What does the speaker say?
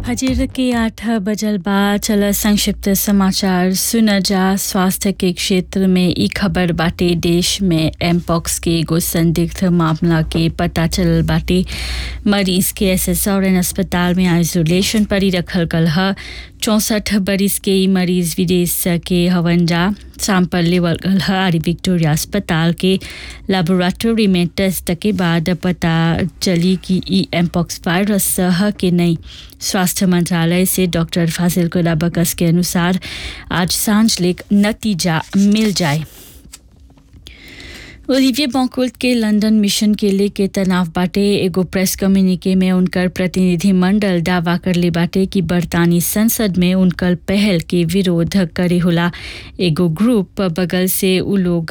फजीर के आठ बजल बाद चल संक्षिप्त समाचार सुन जा स्वास्थ्य के क्षेत्र में ई खबर बाटे देश में एमपॉक्स के एगो संदिग्ध मामला के पता चलल बाटे मरीज के एसएसआरएन अस्पताल में आइसोलेशन पर ही रखल गल ह चौंसठ बरिस के ई मरीज विदेश के हवन जा सैंपल लेवल गल ह आरी विक्टोरिया अस्पताल के लेबोरेटरी में टेस्ट के बाद पता चली कि ई एमपॉक्स वायरस ह कि नहीं स्वास्थ्य मंत्रालय से डॉक्टर फाजिल कोला बकस के अनुसार आज सांझ लेक नतीजा मिल जाए ओलिविये बॉकुल्ट के लंदन मिशन के लेके तनाव बाटे एगो प्रेस कम्युनिके में उनकर प्रतिनिधि मंडल दावा करले बाटे कि बरतानी संसद में उनकर पहल के विरोध करे होला एगो ग्रुप बगल से उ लोग